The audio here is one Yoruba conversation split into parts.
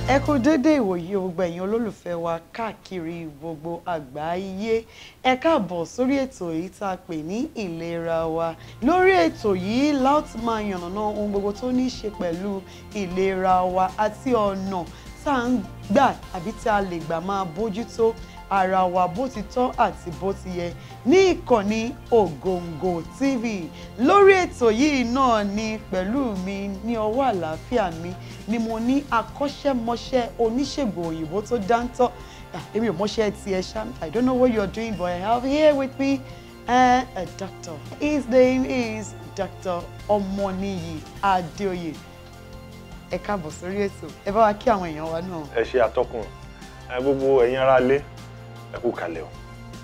ẹ kú dédé ìwòyí gbogbo ẹ̀yin olólùfẹ́ wa káàkiri gbogbo àgbáyé ẹ káàbọ̀ sórí ètò èyí tá a pè ní ìlera wa lórí ètò yìí láti máa yànnàná ohun gbogbo tó ní í ṣe pẹ̀lú ìlera wa àti ọ̀nà tá à ń gbà àbí tá a lè gbà máa bójútó ara wa bó ti tọ́ àti bó ti yẹ ní ìkànnì Ògòǹgò TV lórí ètò yìí náà ni pẹ̀lú mi ní ọwọ́ àlàáfíà mi ni mo ní akọ́ṣẹ́mọṣẹ́ oníṣègùn òyìnbó tó dáńtọ́ Ah, èmi ò mọṣẹ́ tiẹ̀ ṣá I don't know what you're doing but I have here with me uh, a doctor his name is Dr. Ọmọníyì Adéoyè ẹ káàbọ̀ sórí ètò ẹ bá wa kí àwọn èèyàn wa náà. ẹ ṣe atọ́kùn ẹ gbogbo ẹ̀yin ará ilé ẹ kú kalẹ̀ o.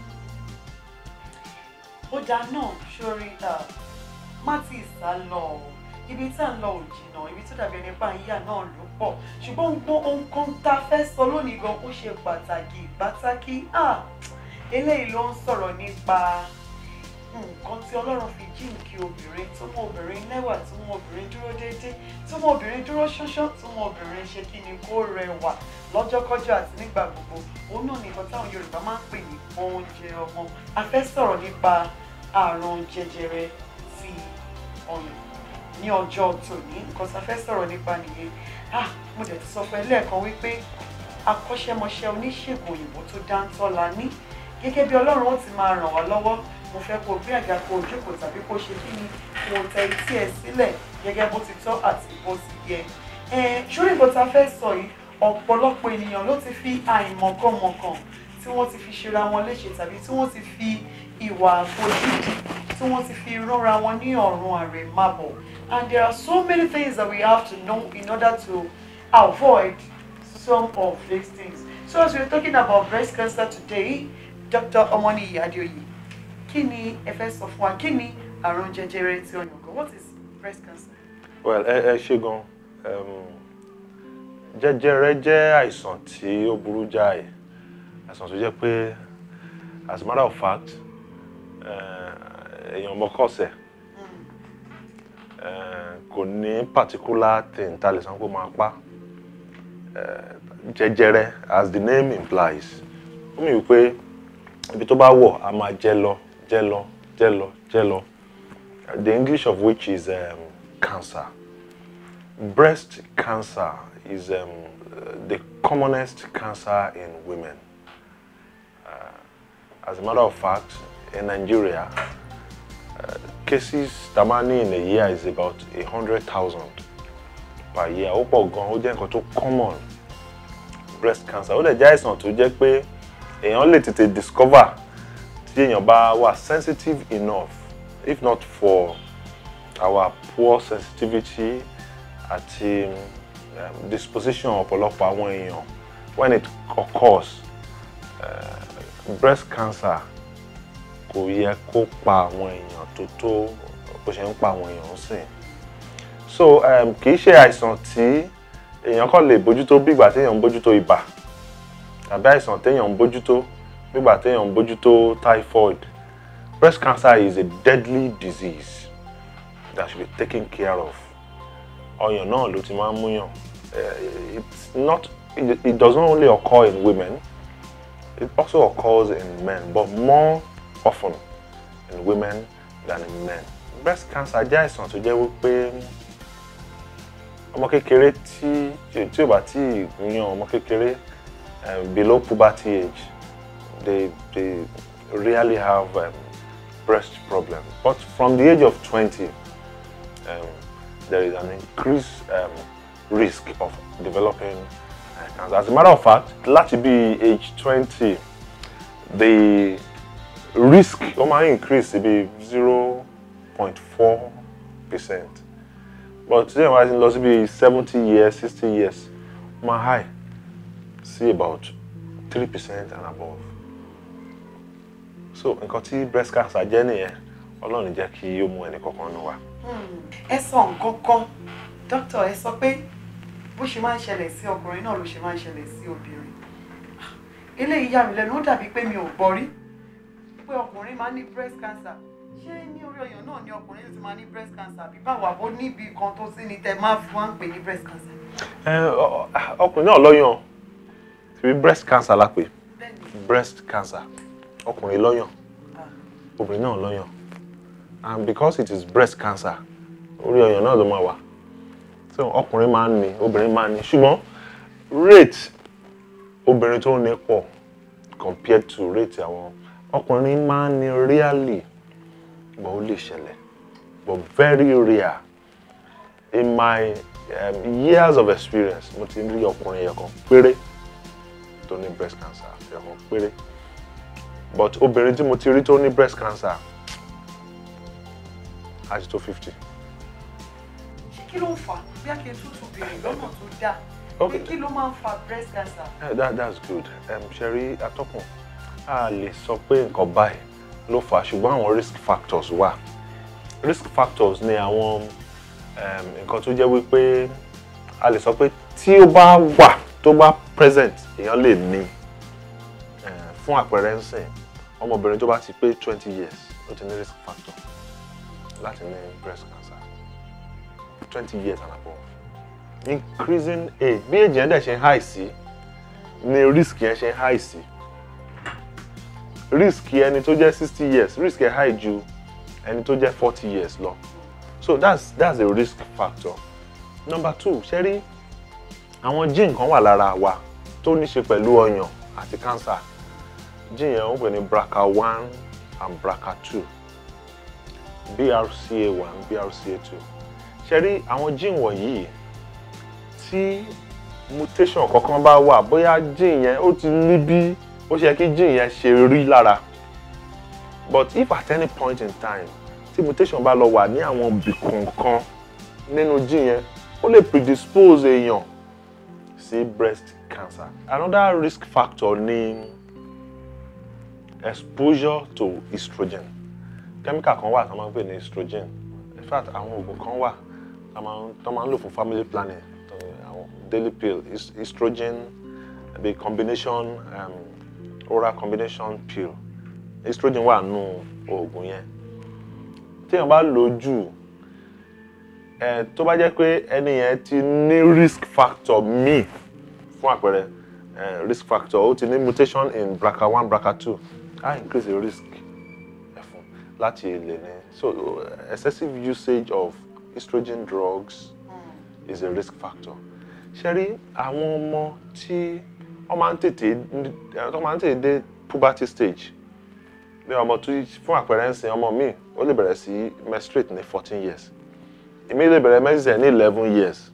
ó dáa náà sórí má tí ì sá lọ o ibi tá à ń lọ ò jìnnà ibi tó dàbí ẹni pa ìyá náà ló pọ̀ ṣùgbọ́n gbogbo ohun kan tá a fẹ́ sọ lónìí gan ó ṣe pàtàkì pàtàkì ah, eléyìí ló ń sọ̀rọ̀ nípa nǹkan tí ọlọ́run fi jíǹkí obìnrin tó mú obìnrin lẹ́wà tó mú obìnrin dúró déédéé tó mú obìnrin dúró ṣánṣán tó mú obìnrin ṣe kí ni kó rẹwà lọ́jọ́kọ́jọ́ àti nígbà gbogbo òun náà ni nǹkan táwọn yorùbá máa ń pè ní oúnjẹ ọmọ a fẹ́ sọ̀rọ̀ nípa àrùn jẹjẹrẹ ti ọyàn ní ọjọ́ tòní nǹkan tá a fẹ́ sọ̀rọ̀ nípa nìyẹn ah mo dẹ̀ ti sọ fún ẹ lẹ́ẹ̀kan wípé akọ́ṣẹ́mọṣẹ́ oníṣègùn òyìnbó tó dáńtọ́ la ní gẹ́gẹ́ bí ọlọ́run ó ti máa ràn wá lọ́wọ́ mo fẹ́ kó o gbé àga kó o jókòó tàbí kó o ṣe kí ni kó o tẹ etí ẹ sílẹ̀ gẹ́gẹ́ bó ti tọ́ àti bó ti yẹ ẹ ṣórí nǹkan tá a fẹ́ sọ yìí ọ̀pọ̀lọpọ̀ ènìyàn ló ti fi àìmọ̀kànmọ̀kàn tí wọ́n ti fi ṣera wọn léṣe tàbí tí wọ́n ti fi ìwà àfojúdi tí wọ́n ti fi ránra wọn ní ọ̀run àrèmábọ̀ and there are so many things that we have to know in order to avoid some of these things so as we are talking about breast cancer today Dr. Omoniyi Adeoye kí ni ẹ fẹ́ sọ fún wa kí ni àrùn jẹjẹrẹ ti ọyàn gan what is breast cancer. well ẹ ẹ ṣe gan um, jẹjẹrẹ jẹ́ àìsàn tí ó burú jáì àìsàn tó jẹ́ pé as a matter of fact eh, èèyàn mọ́kọ̀ọ̀sẹ̀ kò ní particular thing tá a lè sọ pé ó máa pa Eh, jẹjẹrẹ as the name implies ó mì wípé ibi tó bá wọ̀ a máa jẹ lọ jẹ lọ jẹ lọ jẹ lọ the English of which is um, cancer breast cancer is um, the commonest cancer in women uh, as a matter of fact in Nigeria uh, cases tamani in a year is about a hundred thousand per year ó pọ̀ gan ó jẹ́ nǹkan tó common breast cancer ó dẹ̀ jẹ́ àìsàn tó jẹ́ pé èèyàn lè tètè discover tí èèyàn bá wà sensitive enough if not for our poor sensitivity àti um, disposition ọ̀pọ̀lọpọ̀ àwọn èèyàn when it occurs uh, breast cancer kò yẹ kó pa àwọn èèyàn tó tó bó ṣe ń pa àwọn èèyàn sìn so um, kì í ṣe àìsàn tí èèyàn kàn lè bójútó bí ìgbà téèyàn ń bójútó ibà tàbí àìsàn téèyàn ń bójútó bí ìgbà téèyàn ń bójútó typhoid breast cancer is a deadly disease that should be taken care of ọyàn náà ló ti máa ń múyàn Eh, it's not it, it does not only occur in women it also occurs in men but more often in women than in men breast cancer jẹ́ àìsàn tó jẹ́ wípé ọmọ kékeré tí tí ò bá tí ì yan ọmọ kékeré um, below puberty age they they rarely have um, breast problem but from the age of twenty um, there is an increased um, risk of developing uh, cancer as a matter of fact láti bí age twenty the risk ó máa increase sí bí zero point four percent but tí èèyàn bá ti lọ sí bí seventy years sixty years ó máa high sí about three percent and above so nǹkan tí breast cancer jẹ́ nìyẹn ọlọ́run jẹ́ kí ó mú ẹnì kankan nù wá. ẹ sọ nǹkan kan dókítà ẹ sọ pé bó ṣe máa ń ṣẹlẹ̀ sí ọkùnrin náà ló ṣe máa ń ṣẹlẹ̀ sí obìnrin eléyìí yà mí lẹ́nu ó dàbí pé mi ò gbọ́ rí pé ọkùnrin máa ń ní breast cancer ṣé ní orí ọyàn náà ni ọkùnrin ti máa ní breast cancer àbí báwo àbó níbi kan tó sí ni tẹ máa fi wá ń pè ní breast cancer. ẹ ọ- ọkùnrin náà lọ́yàn tìbí breast cancer la pè bẹ́ẹ̀ni breast cancer ọkùnrin lọ́yàn ah, obìnrin náà lọ́yàn and because it is breast cancer orí ọyàn náà ló máa wà so ọkùnrin máa ń ní obìnrin máa ń ní ṣùgbọ́n rate obìnrin tó ní pọ̀ compared to rate àwọn ọkùnrin máa ń ní rarely but ó lè ṣẹlẹ̀ but very rare in my um, years of experience mo ti rí ọkùnrin yẹn kan péré tó ní breast cancer yẹn kan péré but obìnrin tí mo ti rí tó ní breast cancer á ti tó fifty. ṣé kí ló ń fà á bí a kì í tútù bèrè lọ́nà tó dáa Okay. pé kí ló máa ń fa breast cancer. Yeah, that, that's good. Um, Sherry atọ́kùn a lè sọ pé nǹkan báyìí ló fà á ṣùgbọ́n àwọn risk factors wà. Risk factors ni àwọn um, nǹkan tó jẹ́ wípé a lè sọ pé tí ó bá wà tó bá present èèyàn lè ní Eh, fún àpẹẹrẹ ń sìn ọmọbìnrin tó bá ti pé twenty years ó ti ní risk factor láti ní breast cancer twenty years and above increasing age bí age yẹn dẹ̀ ṣe ń high sí ni risk yẹn ṣe ń high sí risk ẹni tó jẹ́ sixty years risk yẹn high ju ẹni tó jẹ́ forty years lọ so that's that's a risk factor number two ṣe rí àwọn gene kan wà lára wa tó ní ṣe pẹ̀lú ọyàn àti cancer gene yẹn wọ́n pè ní BRCA1 and BRCA2 BRCA1 BRCA2 ṣe rí àwọn gene wọ̀nyí tí mutation kankan bá wà bóyá gene yẹn ó ti ní bí ó ṣe yẹ kí gene yẹn ṣe rí lára but if at any point in time tí mutation bá lọ wà ní àwọn ibì kọ̀ọ̀kan nínú gene yẹn ó lè predispose èèyàn sí breast cancer another risk factor ni exposure to estrogen chemical kan wà tó máa ń pè ní estrogen in fact àwọn oògùn kan wà tó máa ń tó máa ń lò fún family planning tó ní àwọn daily pill es- estrogen the combination um, oral combination pill estrogen wà nù oògùn yẹn téèyàn bá lò ó jù ẹ tó bá jẹ́ pé ẹni yẹn ti ní risk factor míì fún àpẹẹrẹ eh, risk factor ó ti ní mutation in BRCA1 BRCA2 á increase the risk ẹ fún láti lè ní so uh, excessive usage of estrogen drugs is a risk factor ṣe rí àwọn ọmọ tí wọ́n máa ń tètè wọ́n máa ń tètè dé puberty stage bí ọmọ tó fún àpẹẹrẹ ń sin ọmọ mi ó lè bẹ̀rẹ̀ sí menstruate ní fourteen years èmi lè bẹ̀rẹ̀ menses ní eleven years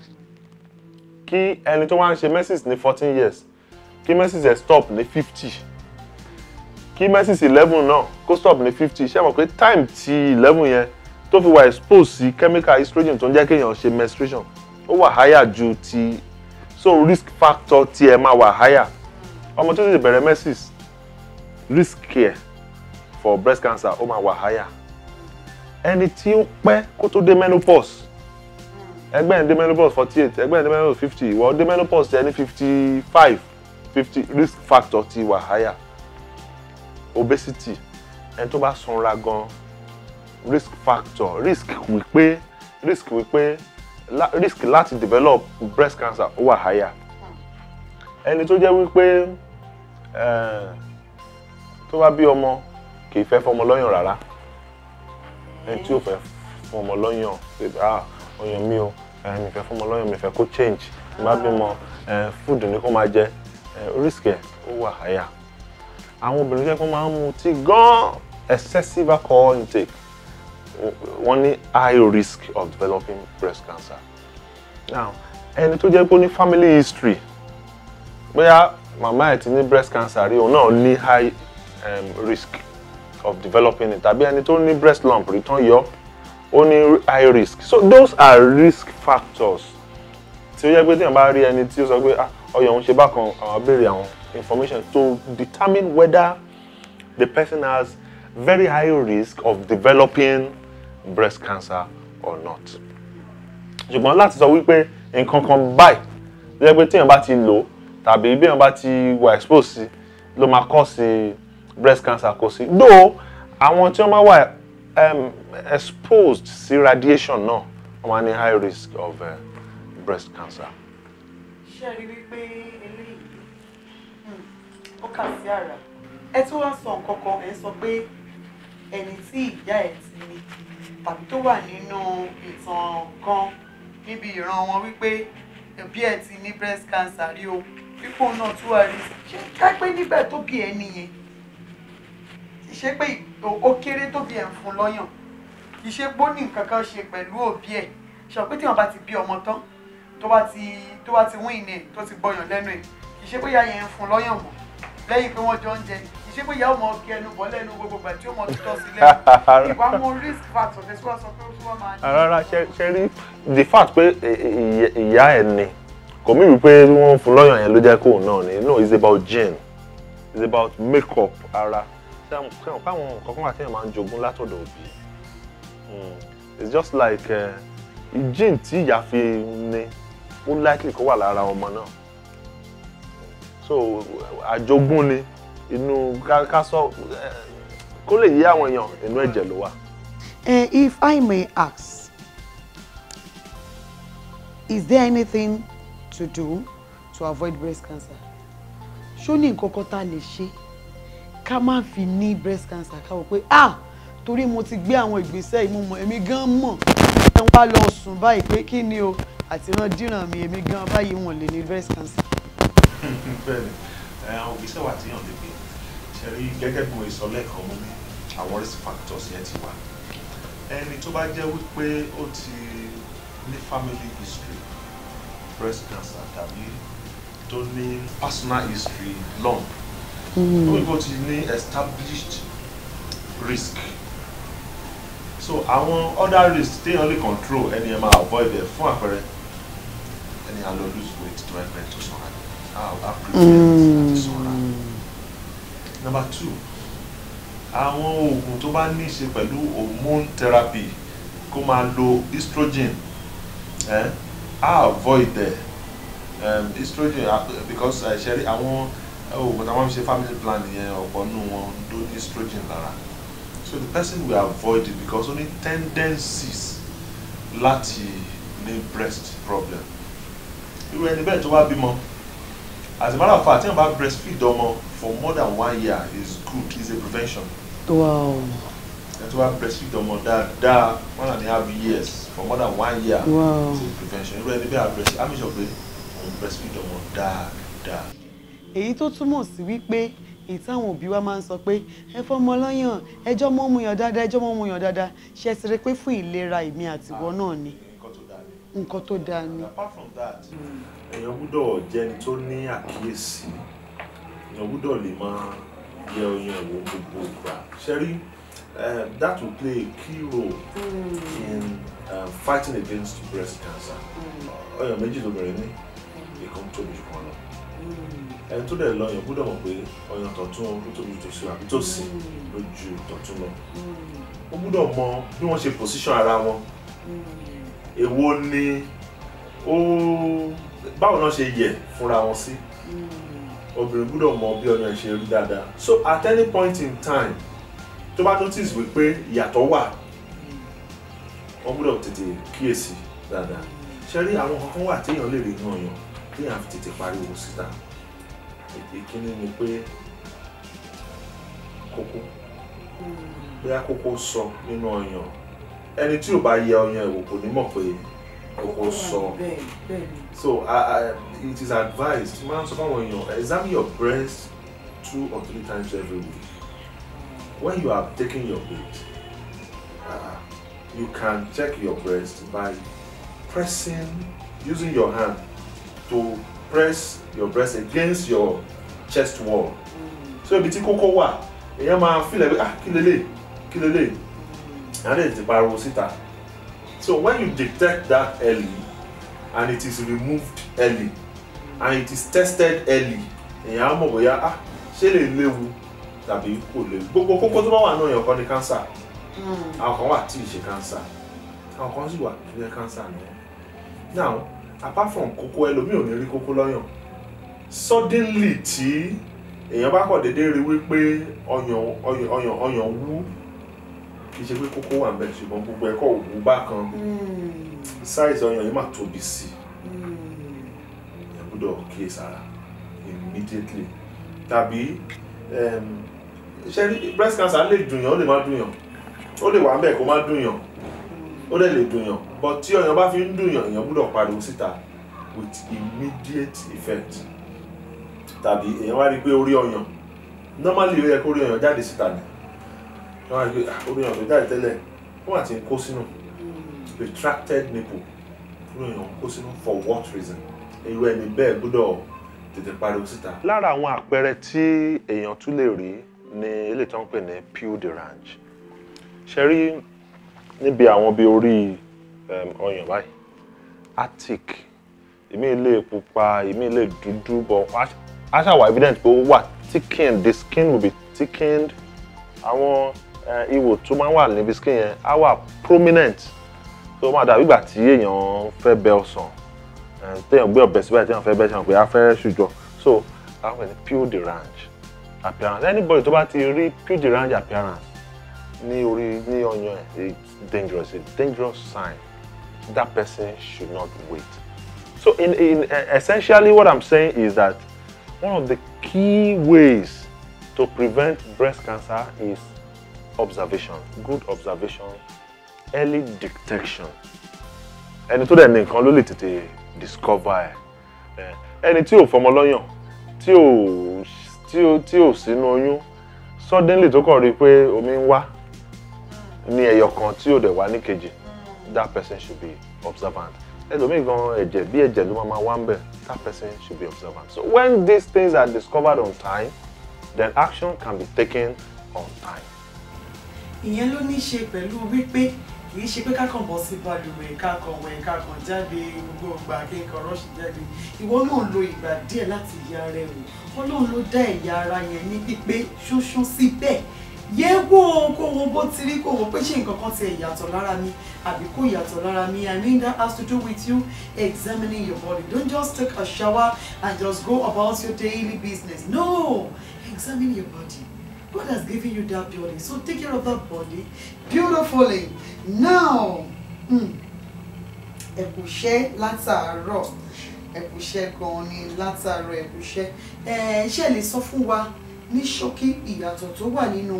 kí ẹni tó wá ń ṣe menses ní fourteen years kí menses ẹ̀ stop ní fifty kí menses eleven náà kó stop ní fifty ṣé mọ̀ pé time ti eleven yẹn tó fi wà expose sí chemical estrogen tó ń jẹ́ kéèyàn ṣe menstruation ó wà higher ju ti so risk factor tiẹ̀ máa wà higher ọmọ tó ti bẹ̀rẹ̀ menses risk care for breast cancer ó máa wà higher ẹni tí ó pẹ́ kó tó dé menopause ẹgbẹ́ ẹ̀ dé menopause forty eight ẹgbẹ́ ẹ̀ dé menopause fifty ìwọ dé menopause ti ẹni fifty five fifty risk factor ti wà higher obesity ẹni tó bá sanra gan risk factor risk wípé risk wípé la, risk láti develop breast cancer ó wà higher ẹni tó jẹ́ wípé eh, tó bá bí ọmọ kì í fẹ́ fọmọ lọ́yàn rárá ẹni tí ò fẹ́ fún ọmọ lọ́yàn pé ah ọyàn mi o eh, mi fẹ́ fún ọmọ lọ́yàn mi fẹ́ kó change tí bá bímọ eh, food ni kó máa jẹ eh, risk ẹ̀ ó wà higher àwọn obìnrin jẹ́ kó máa ń mutí gan excessive alcohol intake wọ́n ní high risk of developing breast cancer now ẹni tó jẹ́ pé ó ní family history bóyá màmá ẹ̀ ti ní breast cancer rí òun náà ní high um, risk of developing it tàbí ẹni tó ní breast lump rí tán yọ ó ní high risk so those are risk factors tí ó yẹ pé téèyàn bá rí ẹni tí ó sọ pé ah ọyàn òun ṣe bákan àwọn béèrè àwọn information to determine whether the person has very high risk of developing breast cancer or not ṣùgbọ́n láti sọ wípé nǹkan kan báyìí tó yẹ pé téèyàn bá ti lò tàbí bí èèyàn bá ti wà expose sí ló máa kọ́ sí breast cancer kò sí though àwọn tí wọ́n máa wà um, exposed sí radiation náà wọ́n máa ní high risk of uh, breast cancer. ṣé ẹ rí wípé eléyìí hmm, ó kà sí àrà ẹ tún wá sọ nǹkan kan ẹ sọ pé ẹni tí ìyá ẹ ti ní tàbí tó wà nínú ìtàn kan níbi ìran wọn wípé ẹbí ẹ ti ní breast cancer rí o pípò náà tún wà rí ṣé ká pé nígbà tó bí ẹ nìyẹn ìṣe pé ó kéré tó bí ẹ ń fún lọ́yàn ìṣe gbóní nǹkan kan ṣe pẹ̀lú òbí ẹ̀ ṣe pé tí wọn bá ti bí ọmọ tán tó bá ti tó bá ti wín ní ẹ̀ tó ti gbọyàn lẹ́nu ẹ̀ ìṣe pé ìyá yẹn ń fún lọ́yàn mọ́ lẹ́yìn pé wọ́n jọ ń jẹ ìṣe pé ìyá ọmọ kí ẹnu bọ́ lẹ́nu gbogbo ìgbà tí ó mọ tọ́ sí lẹ́nu ìwà mọ risk factor tẹ̀sí wá sọ pé ó tún wá máa ní. rárá ṣe ṣe rí the fact pé ìyá ẹ̀ ni kò mí wípé wọ́n fún lọ́yàn yẹn ló jẹ́ kóun náà ni no it's about gene it's about make up ara sẹ́wọ̀n káwọn nǹkan kan wà tí èèyàn máa ń jogún látọ̀dọ̀ òbí it's just like uh, gene tí ìyá fi ní ó likely kó wà lára ọmọ náà so àjogún ni inú ká sọ kó lè yé àwọn èèyàn inú ẹ̀jẹ̀ ló wà. Uh, if I may ask, is there anything to do to avoid breast cancer? ṣó ní nǹkan kan tá a lè ṣe ká má fi ní breast cancer ká wò pé ah torí mo ti gbé àwọn ìgbésẹ̀ yìí mo mọ̀ èmi gan mọ̀ ẹ wá lọ sùn báyìí pé kí ni o àti ràn díràn mi èmi gan báyìí wọn lè ní breast cancer. bẹ́ẹ̀ni àwọn òbíṣẹ́ wà tí yàn lè gbé ṣe rí gẹ́gẹ́ bí mo sọ lẹ́ẹ̀kan mú mi àwọn risk factors yẹn ti wà ẹni tó bá jẹ́ wípé ó ti ní family history breast cancer tàbí tó ní personal history lump ó wípé ó ti ní established risk so àwọn other risk téèyàn lè control ẹni ẹ máa avoid ẹ fún àpẹẹrẹ ẹni à lọ lose weight tó ẹgbẹ́ tó sanra how how prevent àti sanra number two àwọn oògùn tó bá ní í ṣe pẹ̀lú hormone therapy kó máa lo estrogen eh? á avoid ẹ um, estrogen uh, because uh, ṣẹ́rí àwọn oògùn táwọn fi ṣe family planning yẹn ọ̀pọ̀ nù wọn ló ní estrogen lára so the person will avoid it because ó ní tendencies láti ní breast problem irú ẹni bẹ́ẹ̀ tó wá bímọ as a matter of fact tí wọ́n bá breastfeed ọmọ for more than one year is good is a prevention wow ẹni tó bá breastfeed ọmọ dáadáa one and a half years for more than one year Wow. is a prevention irú ẹni bẹ́ẹ̀ breast á mi sọ pé òun breastfeed ọmọ dáadáa. èyí tó túmọ̀ sí wípé ìtàwọn òbí wa máa ń sọ pé ẹ fọmọ lọ́yàn ẹjọ́ mọ́ mu yàn dáadáa ẹjọ́ mọ́ mu yàn dáadáa ṣe é ti rí pé fún ìlera èmi àtiwọ́ náà ni nǹkan tó dáa ni. nǹkan tó dáa ni. apart from that èèyàn gbúdọ̀ jẹ́ni tó ní àkíyèsí èèyàn gbúdọ̀ lè máa yẹ oyin ẹ̀wò gbogbo ìgbà ṣẹ́rí um, that will play a key role in um, fighting against breast cancer ọyàn méjì lóbìnrin ní ìkan tóbi jù kan lọ ẹni tó dẹ̀ lọ èèyàn gbúdọ̀ mọ̀ pé ọyàn tọ̀tún ló tóbi jù sí àbí tòsí ló ju tọ̀tún lọ ó gbúdọ̀ mọ bí wọ́n ṣe position ara wọn èwo ni ó báwo náà ṣe yẹ fúnra wọn sí obìnrin gbúdọ̀ mọ bí ọyàn ẹ̀ ṣe rí dáadáa so at any point in time tó bá notice wípé ìyàtọ̀ wà wọ́n gbúdọ̀ tètè kíyèsí dáadáa ṣe rí àwọn kankan wà téèyàn lè rí inú ọyàn téèyàn fi tètè pariwo síta ìkíní ni pé kókó bóyá kókó sọ nínú ọyàn ẹni tí ò bá yẹ ọyàn ẹ̀wò kò ní mọ̀ pé kókó sọ. bẹ́ẹ̀ bẹ́ẹ̀ ni. So uh, uh, it is advised máa ń sọ fáwọn èèyàn examine your breast two or three times every week. When you are taking your break, uh, you can check your breast by pressing, using your hand to press your breast against your chest wall. So ibi tí kókó wà, èèyàn máa feel like ah kí lélẹ̀ kí lélẹ̀, and then ti pariwo síta. So when you detect that early, and it is removed early and it is tested early èèyàn á mọ̀ bóyá ah ṣé lè léwu tàbí kò léwu gbogbo kókó tó bá wà náà yàn kọ́ ni cancer àwọn kan wà tí ì ṣe cancer àwọn kan sì wà tó jẹ́ cancer ni wọ́n now apart from kókó ẹlòmíì ò ní rí kókó lọ́yàn suddenly tí èèyàn bá kọ̀ déédéé rí wípé ọyàn ọyàn ọyàn ọyàn wú kì í ṣe pé kókó wà níbẹ̀ ṣùgbọ́n gbogbo ẹ̀kọ́ òwú bákan size ọyàn yìí máa tóbi sí i èèyàn gbọ́dọ̀ kíyèsára immediately tàbí um, ṣe rí breast cancer lè dùnyàn ó lè má dùnyàn ó lè wà ńbẹ̀ kó má dùnyàn ó dẹ̀ lè dùnyàn but tí ọyàn bá fi ń dùnyàn èèyàn gbọ́dọ̀ pariwo síta with immediate effect tàbí èèyàn wá rí i pé orí ọyàn normally ó yẹ kó orí ọyàn jáde síta ni wọ́n wá rí i pé ah, orí ọyàn tó jáde tẹ́lẹ̀ wọ́n àti ń kó sínú retracted nipple orí ọyàn kó sínú for what reason irú ẹni bẹ́ẹ̀ gbọ́dọ̀ tètè pariwo síta. lára àwọn àpẹẹrẹ tí èèyàn tún lè rí ni eléyìí tó ń pè ní peau de range ṣe rí níbi àwọn bíi orí um, ọyàn báyìí attic ìmí lè pupa ìmí lè dúdú bọ̀ á ṣàwà evident pé ó wà thickened the skin will be thickened àwọn eh, ihò tó máa ń wà níbi skin yẹn á wà prominent tó máa dàbí ìgbà tí èèyàn fẹ́ bẹ ọsàn eh, téèyàn gbé ọ̀bẹ síbẹ̀ téèyàn fẹ́ bẹ́ ṣe hàn pé á fẹ́ ṣùjọ so àwọn ẹni peau de range appearance anybody tó bá ti rí peau de range appearance ní orí ní ọyàn ẹ̀ it's dangerous it's a dangerous sign that person should not wait so in in uh, essentially what i'm saying is that one of the key ways to prevent breast cancer is observation good observation early detection ẹni tó dẹ̀ ní nǹkan ló lè tètè discover ẹ̀ ẹni tí ò fọmọ lọ́yàn tí ò tí ò tí ò sínú oyún suddenly tó kàn rí i pé omi ń wá ní ẹyọ kan tí ò dẹ̀ wá ní kejì that person should be observant ẹlòmíì gan ẹ̀jẹ̀ bí ẹ̀jẹ̀ ló máa ma wá ń bẹ̀ that person should be observant so when these things are discovered on time then action can be taken on time. ìyẹn ló ní í ṣe pẹ̀lú wípé kì í ṣe pé kákan bọ́ sí balùwẹ̀ kákan wẹ̀ kákan jáde gbogbo ìgbà kékan rọ́ọ̀ṣì jáde ìwọ náà lo ìgbà díẹ̀ láti ya ara ẹ̀ wò ọlọ́run ló dá ẹ̀yà ara yẹn ní pípé ṣóṣó síbẹ̀ yẹ wo kó wo bó ti rí kó wo pé ṣé nǹkan kan ti yàtọ̀ lára mi àbí kò yàtọ̀ lára mi I mean that has to do with you examining your body don't just take a shower and just go about your daily business no examine your body God has given you that body so take care of that body beautifully now ẹ̀kúṣẹ́ látàárọ̀ ẹ̀kúṣẹ́ gan-an ni látàárọ̀ ẹ̀kúṣẹ́ ẹ̀ ṣe lè sọ fún wa ní ṣókí ìyàtọ̀ tó wà nínú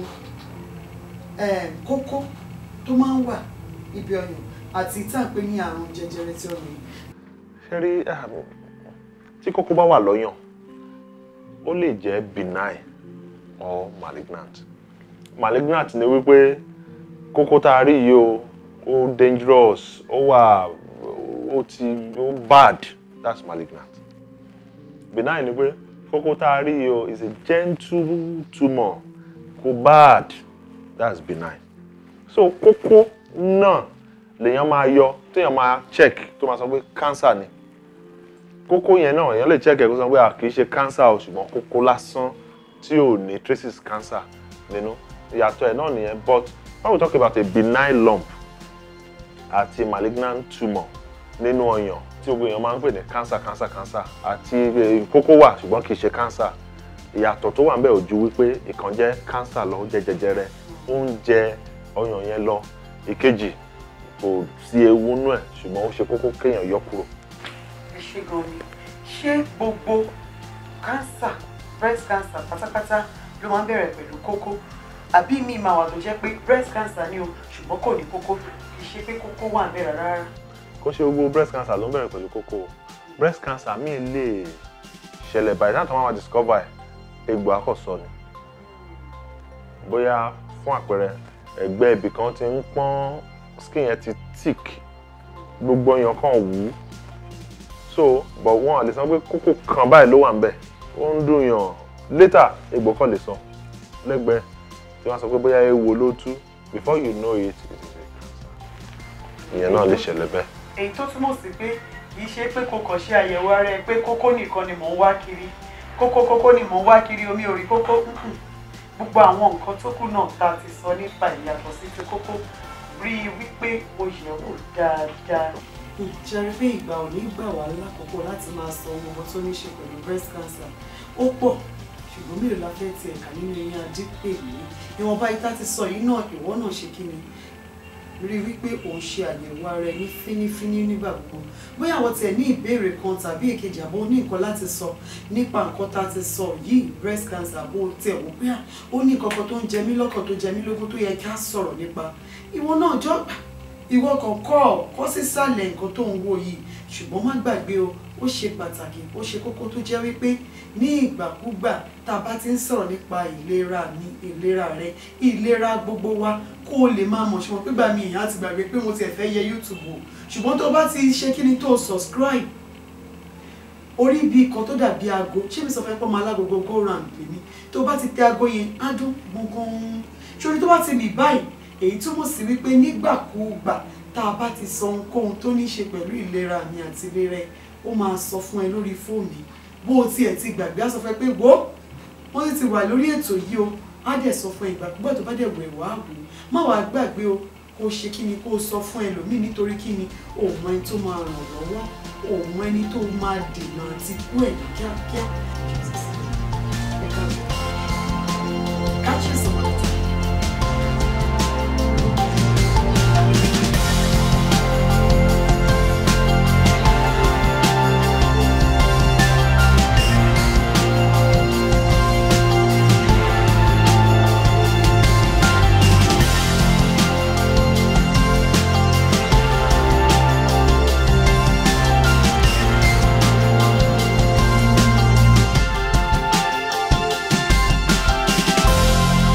kókó tó máa ń wà ibi ọyàn àti tá à ń pè ní àrùn jẹjẹrẹ tí ọyàn. ṣe rí tí kókó bá wà lọ́yàn ó lè jẹ́ benign or malignant malignant ni wípé kókó tá a rí yìí o ó dangerous ó wà ó ti ó bad that's malignant benign ni pé kókó tá a rí yìí o is a gentle tumour kò bad that's benign so kókó náà lèèyàn máa yọ téèyàn máa check tó máa sọ pé cancer ni kókó yẹn náà èèyàn lè check ẹ̀ kó sọ pé à kì í ṣe cancer o ṣùgbọ́n kókó lásán tí ò ní traces cancer nínú ìyàtọ̀ ẹ̀ náà nìyẹn but when we talk about a benign lump àti malignant tumour nínú ọyàn tí gbogbo èèyàn máa ń pè ní cancer cancer cancer àti kókó wà ṣùgbọ́n kì í ṣe cancer ìyàtọ̀ tó wà ń bẹ̀ ò ju wípé ìkan jẹ́ cancer lọ ó jẹ́ jẹjẹrẹ ó ń jẹ ọyàn yẹn lọ ìkejì kò sí ewu nú ẹ̀ ṣùgbọ́n ó ṣe kókó kéèyàn yọ kúrò. ẹ ṣe gan ni ṣé gbogbo cancer breast cancer pátápátá ló máa ń bẹ̀rẹ̀ pẹ̀lú kókó àbí mi máa wà tó jẹ́ pé breast cancer ni o ṣùgbọ́n kò ní kókó kì í ṣe pé kókó wà ń bẹ̀rẹ̀ rárá. kó ṣe gbogbo breast cancer ló ń bẹ̀rẹ̀ pẹ̀lú kókó o breast cancer míì lè ṣẹlẹ̀ by the time tí wọ́n máa discover ẹ̀ egbò akọ̀sọ ni bóyá fún àpẹẹrẹ ẹ̀gbẹ́ ibì kan ti ń pọ́n skin yẹn ti thick gbogbo ọyàn kan wú so but wọn lè sọ pé kókó kan báyìí ló wà ń bẹ̀ ó ń dùn yàn later egbò kan lè sọ lẹ́gbẹ̀ẹ́ tí wọ́n sọ pé bóyá ewo ló tú before you know it it is a cancer ìyẹn náà lè ṣẹlẹ̀ bẹ́ẹ̀. èyí tó túmọ̀ sí pé kì í ṣe pé kò kàn ṣe àyẹ̀wò ara ẹ pé kókó nìkan ni mò ń wá kiri kókó kókó ni mò ń wá kiri omi ò rí kókó mm-mm. gbogbo àwọn nǹkan tó kù náà tá a ti sọ nípa ìyàtọ̀ sí ti kókó rí i wípé o yẹ̀ wò dáadáa. ìjẹ́rìí pé ìgbà ò ní gbà wá lákòókò láti máa sọ ohun gbogbo tó ní ṣe pẹ̀lú breast cancer ó pọ̀ ṣùgbọ́n mélòó la fẹ́ ti ẹ̀ka nínú eyín adépèlé ìwọ̀nba ìta ti sọ yìí náà ìwọ náà ṣe kí ni rí wípé òun ṣe àyẹ̀wò ara ẹni fínífíní nígbà gbogbo bóyá àwọn tiẹ̀ ní ìbéèrè kan tàbí èkejì àbó ní nǹkan láti sọ nípa nǹkan tá a ti sọ yìí breast cancer àbó tiẹ̀ wò bóyá ó ní nǹkan kan tó ń jẹ mí lọ́kàn tó jẹ mí lógún tó yẹ ká sọ̀rọ̀ nípa ìwọ náà jọ ìwọ kan kọ́ ọ kọ́ sísàlẹ̀ nǹkan tó ń wò yìí ṣùgbọ́n má gbàgbé o ó ṣe pàtàkì ó ṣe kókó tó jẹ́ wípé ní ìgbàkúgbà tá a bá ti ń sọ̀rọ̀ nípa ìlera ní ìlera rẹ ìlera gbogbo wa kó o lè máa mọ̀ ṣùgbọ́n pípa mi ìyá ti gbàgbé pé mo ti ẹ̀ fẹ́ yẹ YouTube o ṣùgbọ́n tó bá ti ṣe kí ni tó subscribe orí ibi kan tó dàbí aago ṣé mi sọ fẹ́ pọ́ máa lágogo go round pè mí tó bá ti tẹ aago yẹn á dún gbọ̀ngàn ṣorí tó bá ti mì báyìí èyí túmọ̀ sí wípé nígbàkúùgbà tá a bá ti sọ ohunkóhun tó ní í ṣe pẹ̀lú ìlera mi àti ìlera ẹ ó máa sọ fún ẹ lórí fóònù bó o tiẹ̀ ti gbàgbé á sọ fún ẹ pé wo wọ́n ti ti wà lórí ètò yìí o á dẹ̀ sọ fún ẹ ìgbàkúgbà tó bá dẹ̀ wẹ̀ wá wò ó má wàá gbàgbé o kó ṣe kí ni kó o sọ fún ẹlòmíì nítorí kí ni òun ẹni tó máa ràn lọ́wọ́ òun ẹni tó máa dènà àti kú ẹ̀ ní kíákíá